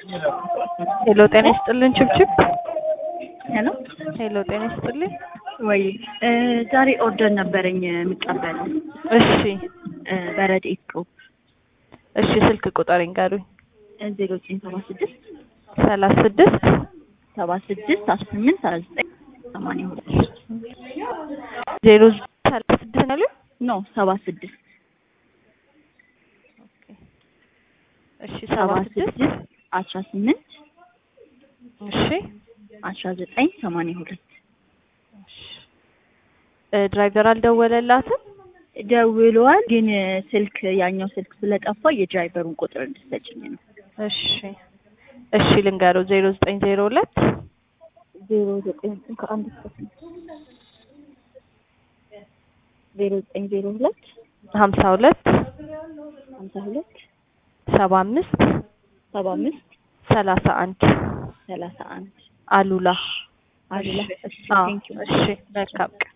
ሄሎ ጤና ይስጥልን ችብችብ ሄሎ ሄሎ ጤና ይስጥልኝ ወይ ዛሬ ኦርደር ነበረኝ የምቀበለው እሺ በረድኤት ግሩፕ እሺ ስልክ ቁጥር ይንገሩኝ ዜሮ ዘጠኝ ሰባ ስድስት ሰላሳ ስድስት ሰባ ስድስት አስራ ስምንት ሰላሳ ዘጠኝ ሰማንያ ሁለት ዜሮ ሰላሳ ስድስት ነው ያሉኝ? ኖ ሰባ ስድስት እሺ ሰባ ሰባ ስድስት ስድስት አስራ ስምንት እሺ አስራ ዘጠኝ ሰማንያ ሁለት እ ድራይቨር አልደወለላትም ደውሏል፣ ግን ስልክ ያኛው ስልክ ስለጠፋ የድራይቨሩን ቁጥር እንድትሰጭኝ ነው። እሺ እሺ ልንገረው ዜሮ ዘጠኝ ዜሮ ሁለት ዜሮ ዘጠኝ ከአንድ እስከ ስንት? ዜሮ ዘጠኝ ዜሮ ሁለት ሀምሳ ሁለት ሀምሳ ሁለት ሰባ አምስት ሰባ አምስት ሰላሳ አንድ ሰላሳ አንድ አሉላ አሉላ። እሺ እሺ አዎ ቴንኪው እሺ መልካም ቀን